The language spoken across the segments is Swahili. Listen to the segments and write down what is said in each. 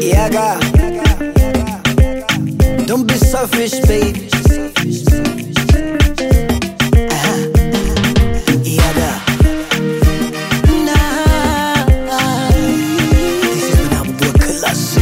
Yaga. Don't be selfish, baby. Uh-huh. Yaga. Nah. This is when I'm working class.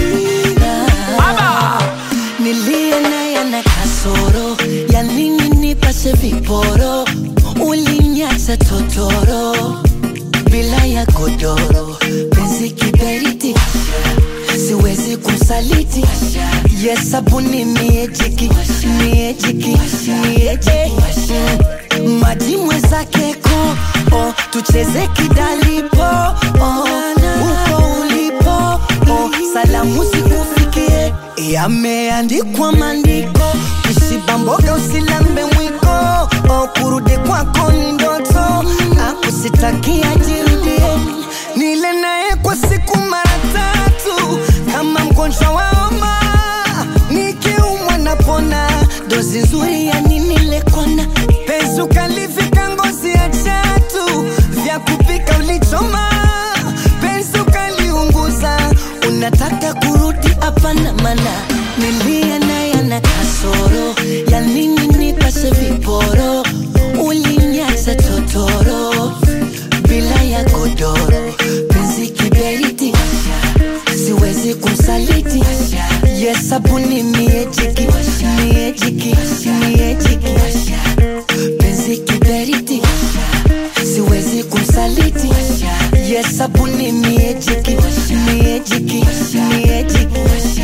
Nilie naye na kasoro ya nini nipashe viporo, ulinyacha totoro bila ya godoro, penzi kiberiti, siwezi kumsaliti yesabuni miejiki miejiki miejiki Mm, maji mwezake ko oh, tucheze kidalipo oh, uko ulipo oh, salamu zikufikie yameandikwa maandiko kishiba mboga usilambe mwiko oh, kurudi kwako ni ndoto akusitakia jirudie nile naye kwa siku mara tatu kama mgonjwa wa homa nikiumwa napona dozi nzuri ya nini lekona penzi ukalivika ngozi ya chatu vya kupika ulichoma penzi ukaliunguza unataka kurudi hapana mana nilia naye na kasoro ya nini nipashe viporo ulinyacha totoro bila ya godoro penzi kiberiti siwezi kumsaliti yesabuni miejiki miejiki miejiki penzi kiberiti siwezi kumsaliti yesabuni miejiki miejiki miejiki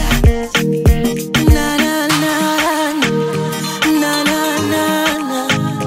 na na na na na na na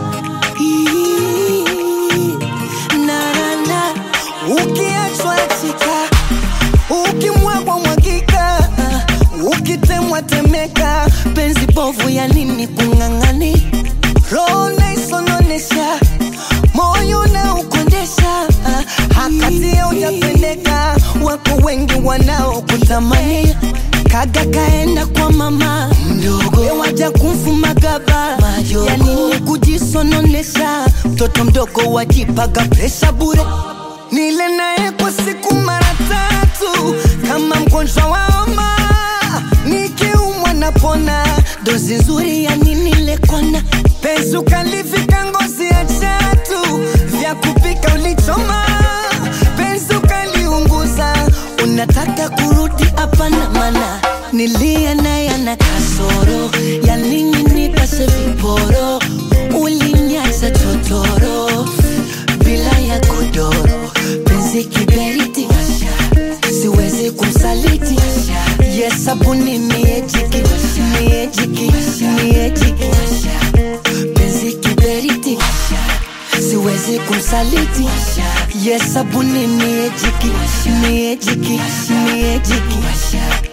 Ii, na na na ukiachwa chika ukimwagwa mwagika ukitemwa temeka penzi bovu ya nini kung'ang'ani roho naisononesha moyo na ukondesha hakatia ujapendeka wako wengi wanaokutamani kaga kaenda kwa mama mdogo waja kumfuma gaba ya nini kujisononesha mtoto mdogo wajipaga presha bure nile naye kwa siku mara tatu kama mgonjwa wa homa nikiumwa napona dozi nzuri ya nini lekona penzi ukalivika ngozi ya chatu vya kupika ulichoma penzi ukaliunguza unataka kurudi hapana mana nilia naye na kasoro ya nini nipashe viporo ulinyacha totoro bila ya godoro penzi kiberiti siwezi kumsaliti yesabuni miejiki miejiki miejiki penzi kiberiti siwezi kumsaliti yesabuni miejiki miejiki miejiki